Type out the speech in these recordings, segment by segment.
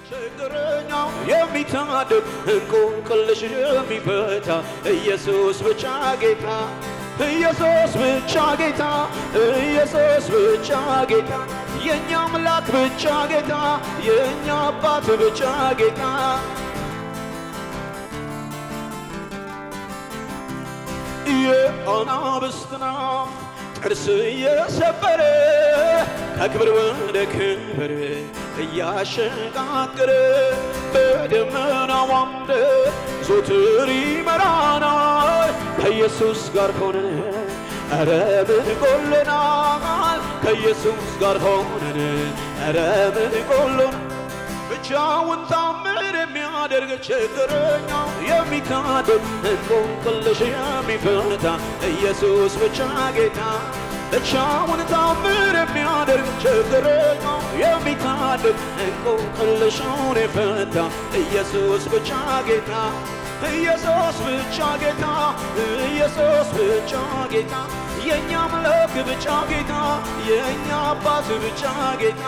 ችግረኛው የሚታደግ እንቆቅልሽ የሚፈታ ኢየሱስ ብቻ ጌታ ኢየሱስ ብቻ ጌታ ኢየሱስ ብቻ ጌታ የእኛ አምላክ ብቻ ጌታ የእኛ አባት ብቻ ጌታ የአናብስትና ጥርስ እየሰበረ ከክብር ወደ ክብር እያሸጋገረ በደመና ዋምደ ዞትር ይመራናል ከኢየሱስ ጋር ሆነን ኧረ ምን ጎሎናል ከኢየሱስ ጋር ሆነን ኧረ ምን ጎሎን ብቻውን ታምር የሚያደርግ ችግረኛው የሚታደግ እንቆቅልሽ የሚፈታ ኢየሱስ ብቻ ጌታ ብቻውን ታምር የሚያደርግ ችግረኛው የሚታደግ እንቆቅልሹን የፈታ ኢየሱስ ብቻ ጌታ ኢየሱስ ብቻ ጌታ ኢየሱስ ብቻ ጌታ የእኛ አምላክ ብቻ ጌታ የእኛ አባት ብቻ ጌታ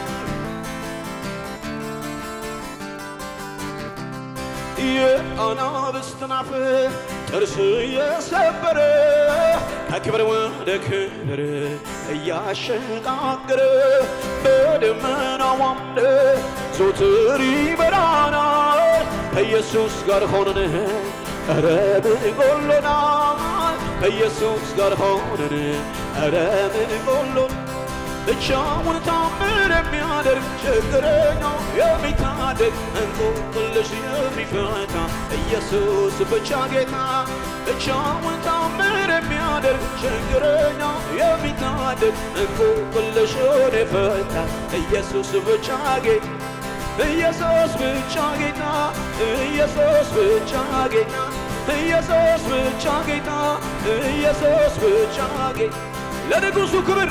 የአናብስትን አፍ ጥርስ እየሰበረ ከክብር ወደ ክብር እያሸጋገረ በደመና ዋምደ ዞትር ይመራናል ከኢየሱስ ጋር ሆነን ኧረ ምን ጎሎናል ከኢየሱስ ጋር ሆነን ኧረ ምን ጎሎን ብቻውን ታምር የሚያደርግ ችግረኛው የሚታደግ እንቆቅልሽ የሚፈታ ኢየሱስ ብቻ ጌታ ብቻውን ታምር የሚያደርግ ችግረኛው የሚታደግ እንቆቅልሹን የፈታ ኢየሱስ ብቻ ጌታ ኢየሱስ ብቻ ጌታ ኢየሱስ ብቻ ጌታ ኢየሱስ ብቻ ጌታ ኢየሱስ ብቻ ጌታ ለንጉሡ ክብር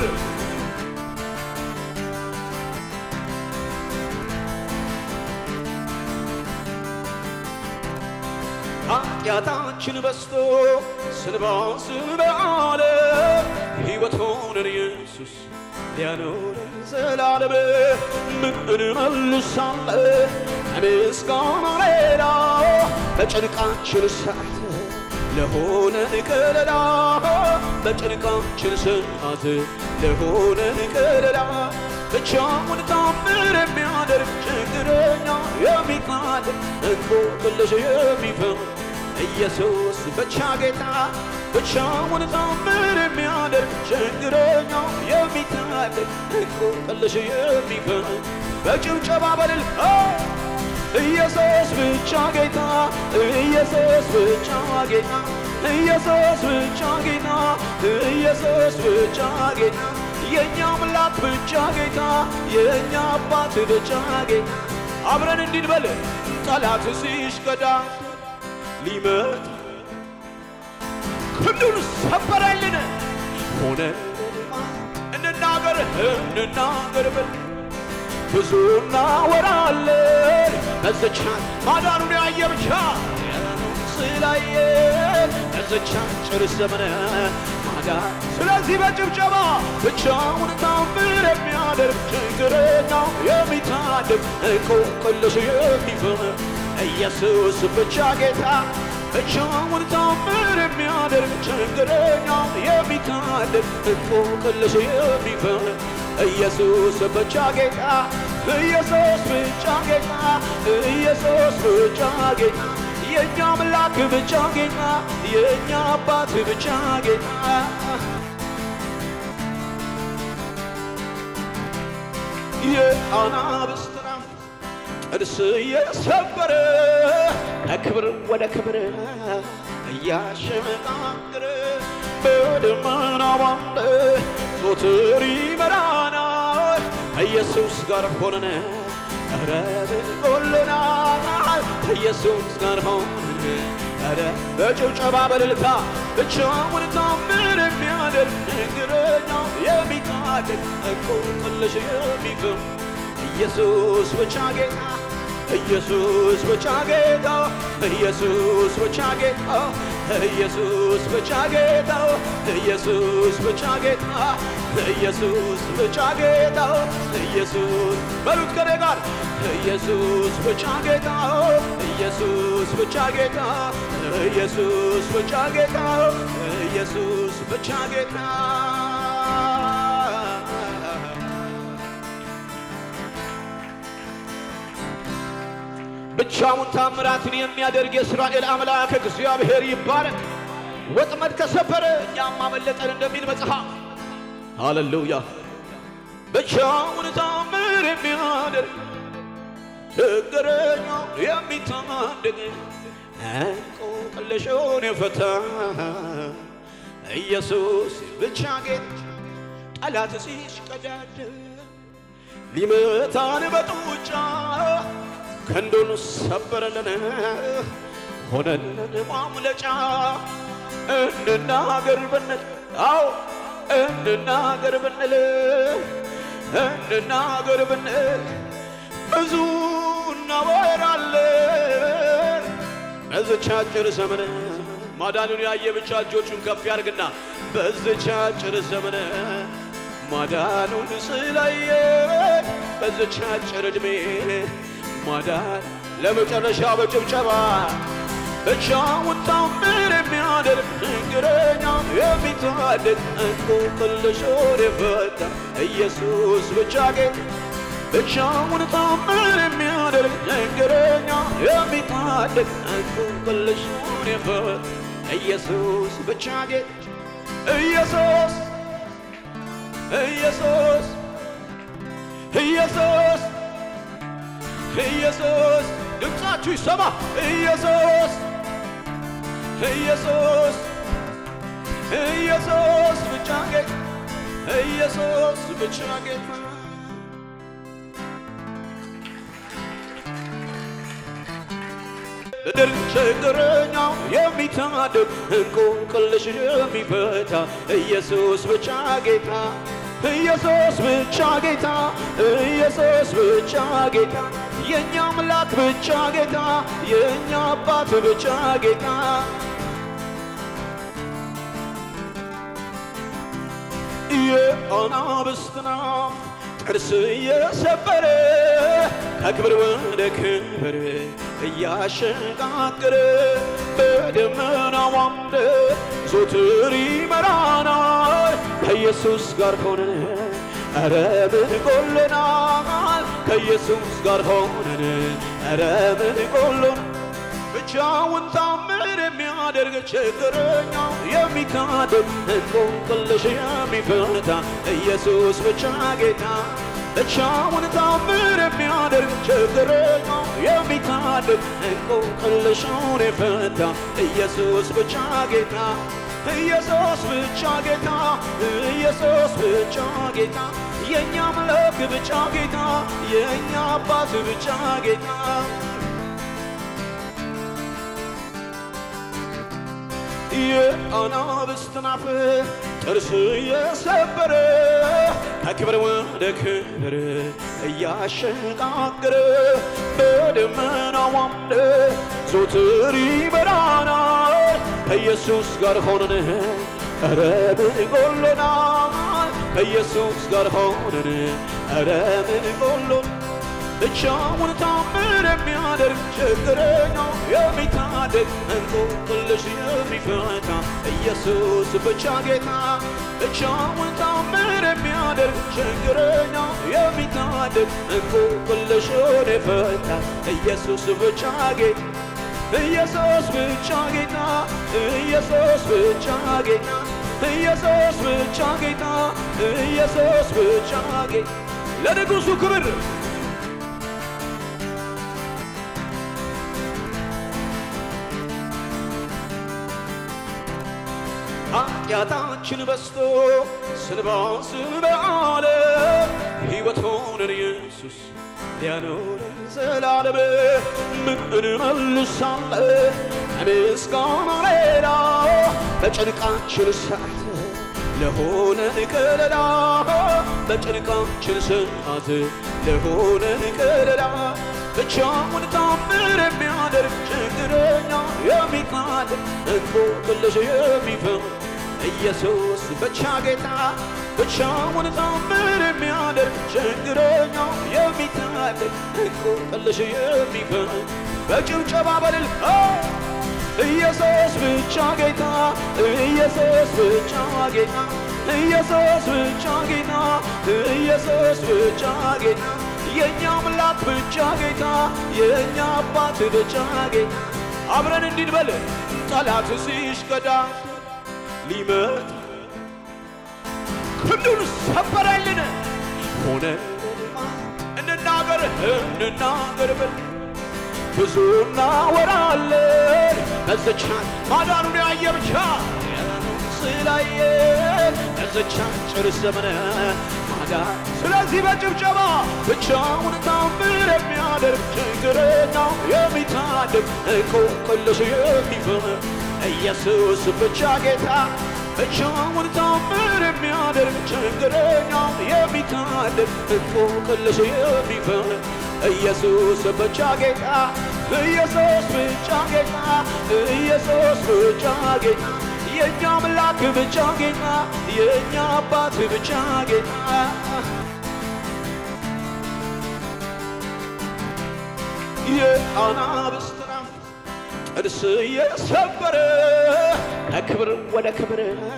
ኃጢአታችን በስቶ ስንባስን በአለ ሕይወት ሆነን ኢየሱስ ሊያኖረን ዘላለም ምን እንመልሳለን ከምስጋና ሌላ በጭንቃችን ሰዓት ለሆነን ከለላ በጭንቃችን ሰዓት ለሆነን ከለላ ብቻውን ታምር የሚያደርግ ችግረኛ የሚታደግ እንቆቅልሽ የሚፈታ ኢየሱስ ብቻ ጌታ ብቻውን ታምር የሚያደርግ ችግረኛ የሚታደግ እንቆቅልሽ የሚፈታ በጭብጨባ በልል ኢየሱስ ብቻ ጌታ ኢየሱስ ብቻ ጌታ ኢየሱስ ብቻ ጌታ ኢየሱስ ብቻ ጌታ የእኛ አምላክ ብቻ ጌታ የእኛ አባት ብቻ ጌታ አብረን እንዲንበል ጠላት ሲሽከዳ ሊመት ክንዱን ሰበረልን ሆነ እንናገር እንናገር ብል ብዙ እናወራለን በዘቻን ማዳኑን ያየ ብቻ ስላየ በዘቻን ጭር ዘመነ ማዳን ስለዚህ በጭብጨባ ብቻውን ታምር የሚያደርግ ችግረኛው የሚታደግ እንቆቅልሽ የሚፈታ ኢየሱስ ብቻ ጌታ ብቻውን ታምር የሚያደርግ ችግረኛው የሚታደግ እንቆቅልሽ የሚፈታ ኢየሱስ ብቻ ጌታ ኢየሱስ ብቻ ጌታ ኢየሱስ ብቻ ጌታ የእኛ አምላክ ብቻ ጌታ የእኛ አባት ብቻ ጌታ የአናብስትን አፍ ጥርስ እየሰበረ ከክብር ወደ ክብር እያሸጋገረ በደመና ባለ ዞትር ይመራናል ከኢየሱስ ጋር ሆነን ኧረ ምን ጎሎናል ከኢየሱስ ጋር ሆነን ኧረ በጭብጨባ በእልልታ ብቻውን ታምር የሚያደርግ ችግረኛው የሚታደግ እንቆቅልሽ የሚፈታ ኢየሱስ ብቻ ጌታ ኢየሱስ ብቻ ጌታ ኢየሱስ ብቻ ጌታ ኢየሱስ ብቻ ጌታ ኢየሱስ ብቻ ጌታ ኢየሱስ ብቻ ጌታ ኢየሱስ በሉት ከኔ ጋር ኢየሱስ ብቻ ጌታ ኢየሱስ ብቻ ጌታ ኢየሱስ ብቻ ጌታ ኢየሱስ ብቻ ጌታ ብቻውን ታምራትን የሚያደርግ የእስራኤል አምላክ እግዚአብሔር ይባረክ። ወጥመድ ከሰበረ እኛም አመለጠን እንደሚል መጽሐፍ ሃሌሉያ። ብቻውን ታምር የሚያደርግ ችግረኛው የሚታደግ እንቆቅልሹን የፈታ ኢየሱስ ብቻ ጌታ ጠላት ሲሽቀዳደም ሊመታን በጡጫ ክንዱን ሰበረልን ሆነልን ማምለጫ እንናገር ብንል አዎ እንናገር ብንል እንናገር ብንል ብዙ እናወራለን በዚች አጭር ዘመን ማዳኑን ያየ ብቻ እጆቹን ከፍ ያርግና በዚች አጭር ዘመን ማዳኑን ስላየ በዚች አጭር ዕድሜ ማዳን ለመጨረሻ በጭብጨባ ብቻውን ታምር የሚያደርግ ችግረኛ የሚታደግ እንቆቅልሹን የፈታ ኢየሱስ ብቻ ጌታ ብቻውን ታምር የሚያደርግ ችግረኛ የሚታደግ እንቆቅልሹን የፈታ ኢየሱስ ብቻ ጌታ ኢየሱስ ኢየሱስ ኢየሱስ ኢየሱስ ድምፃችሁ ይሰማ። ኢየሱስ ኢየሱስ ኢየሱስ ብቻ ጌታ ኢየሱስ ብቻ ጌታ ምድር ችግረኛው የሚታደግ እንቆቅልሽ የሚፈታ ኢየሱስ ብቻ ጌታ ኢየሱስ ብቻ ጌታ ኢየሱስ ብቻ ጌታ የእኛ አምላክ ብቻ ጌታ የእኛ አባት ብቻ ጌታ የአናብስትና ጥርስ እየሰበረ ከክብር ወደ ክብር እያሸጋገረ በደመና ዋምደ ዞትር ይመራናል ከኢየሱስ ጋር ሆነን ኧረ ምን ጎሎናል ከኢየሱስ ጋር ሆነን ኧረ ምን ጎሎን ብቻውን ታምር የሚያደርግ ችግረኛው የሚታደግ እንቆቅልሽ የሚፈታ ኢየሱስ ብቻ ጌታ ብቻውን ታምር የሚያደርግ ችግረኛው የሚታደግ እንቆቅልሹን የፈታ ኢየሱስ ብቻ ጌታ ኢየሱስ ብቻ ጌታ ኢየሱስ ብቻ ጌታ የእኛ አምላክ ብቻ ጌታ የእኛ አባት ብቻ ጌታ የአናብስትን አፍ ጥርስ የሰበረ ከክብር ወደ ክብር እያሸጋገረ በደመና ዋምደ ዞትር ይመራናል ከኢየሱስ ጋር ሆነን ኧረ ምን ጎሎናል ከኢየሱስ ጋር ሆነን ኧረ ምን ጎሎን ብቻውን ታምር የሚያደርግ ችግረኛው የሚታደግ እንቆቅልሽ የሚፈታ ኢየሱስ ብቻ ጌታ ብቻውን ታምር የሚያደርግ ችግረኛው የሚታደግ እንቆቅልሹን የፈታ ኢየሱስ ብቻ ጌታ ኢየሱስ ብቻ ጌታ ኢየሱስ ብቻ ጌታ ኢየሱስ ብቻ ጌታ ኢየሱስ ብቻ ጌታ ለንጉሡ ክብር ኃጢአታችን በስቶ ስንባስን በአለ ሕይወት ሆነን ኢየሱስ ሊያኖረን ዘላለም ምን እንመልሳለን ከምስጋና ሌላ በጭንቃችን ሰዓት ለሆነን ከለላ በጭንቃችን ሰዓት ለሆነን ከለላ ብቻውን ታምር የሚያደርግ ችግረኛ የሚቃልል እንቆቅልሽ የሚፈታ ኢየሱስ ብቻ ጌታ ብቻውን ታምር የሚያደርግ ችግረኛ የሚታደግ እንቆቅልሽ የሚፈታ በጭብጨባ በልል ኢየሱስ ብቻ ጌታ ኢየሱስ ብቻ ጌታ ኢየሱስ ብቻ ጌታ ኢየሱስ ብቻ ጌታ የእኛ አምላክ ብቻ ጌታ የእኛ አባት ብቻ ጌታ አብረን እንዲንበል ጠላት ሲሽቀዳ ሊመት ክንዱን ሰበረልን ሆነ እንናገር እንናገር ብል ብዙ እናወራለን በዝቻን ማዳኑን ያየ ብቻ ስላየን በዝቻን ጭር ዘመነ ማዳን ስለዚህ በጭብጨባ ብቻውን ታምር የሚያደርግ ችግረኛው የሚታደግ እንቆቅልሽ የሚፈታ ኢየሱስ ብቻ ጌታ ብቻውን ታምር የሚያደርግ ችግረኛው የሚታደግ እንቆቅልሽ የሚፈታ ኢየሱስ ብቻ ጌታ ኢየሱስ ብቻ ጌታ ኢየሱስ ብቻ ጌታ የእኛ አምላክ ብቻ ጌታ የእኛ አባት ብቻ ጌታ የአናብስት ራፍ ጥርስ እየሰበረ ከክብር ወደ ክብር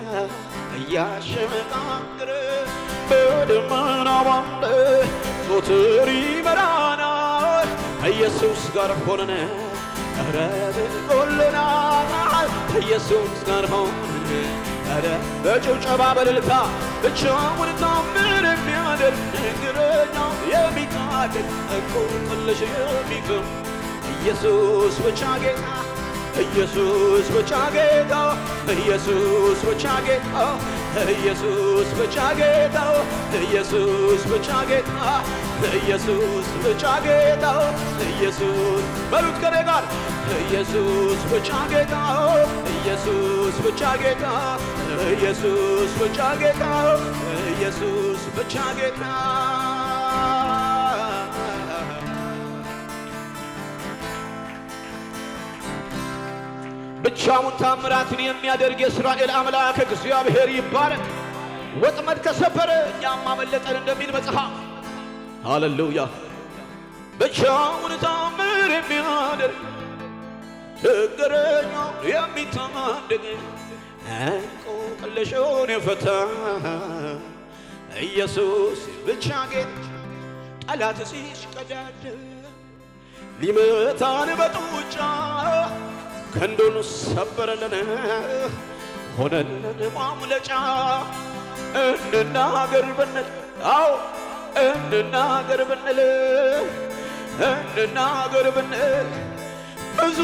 እያሸመቃቅር በደመና ባንድ ዞትር ይመራናል ከኢየሱስ ጋር ሆነን ኧረ ብቆልናል ከኢየሱስ ጋር ሆነን ኧረ በጭብጨባ በልልታ ብቻውን ታምር የሚያደርግ ችግረኛው የሚታደግ እንቆቅልሽ የሚፈታ ኢየሱስ ብቻ ጌታ ኢየሱስ ብቻ ጌታ ኢየሱስ ብቻ ጌታ ኢየሱስ ብቻ ጌታ ኢየሱስ ብቻ ጌታ ኢየሱስ ብቻ ጌታ ኢየሱስ በሉት ከኔ ጋር ኢየሱስ ብቻ ጌታ ኢየሱስ ብቻ ጌታ ኢየሱስ ብቻ ጌታ ኢየሱስ ብቻ ጌታ ብቻውን ታምራትን የሚያደርግ የእስራኤል አምላክ እግዚአብሔር ይባረክ። ወጥመድ ከሰበረ እኛም አመለጠን እንደሚል መጽሐፍ። ሃሌሉያ! ብቻውን ታምር የሚያደርግ ችግረኛው የሚታደግ እንቆቅልሹን የፈታ ኢየሱስ ብቻ ጌታ ጠላት ሲሽቀዳደም ሊመታን በጡጫ ክንዱን ሰበረልን ሆነልን ማምለጫ እንናገር ብንል አው እንናገር ብንል እንናገር ብንል ብዙ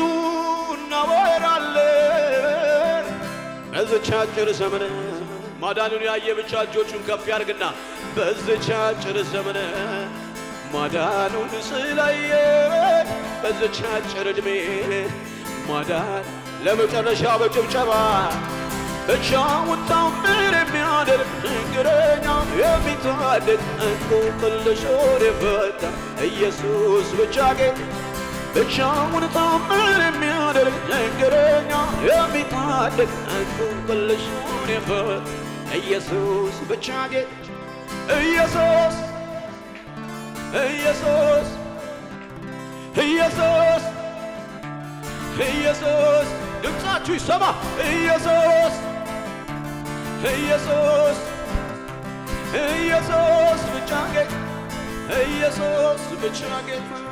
እናወራለን በዚች አጭር ዘመን ማዳኑን ያየ ብቻ እጆቹን ከፍ ያርግና በዚች አጭር ዘመን ማዳኑን ስላየ በዚች አጭር ዕድሜ ማዳን ለመጨረሻ በጭብጨባ ብቻውን ታምር የሚያደርግ ችግረኛ የሚታደግ እንቆቅልሹን የፈታ ኢየሱስ ብቻ ጌታ ብቻውን ታምር የሚያደርግ ችግረኛ የሚታደግ እንቆቅልሹን የፈታ ኢየሱስ ብቻ ጌታ ኢየሱስ ኢየሱስ ኢየሱስ ኢየሱስ ድምፃችሁ ይሰማ። ኢየሱስ ኢየሱስ ኢየሱስ ብቻ ጌታ ኢየሱስ ብቻ ጌታ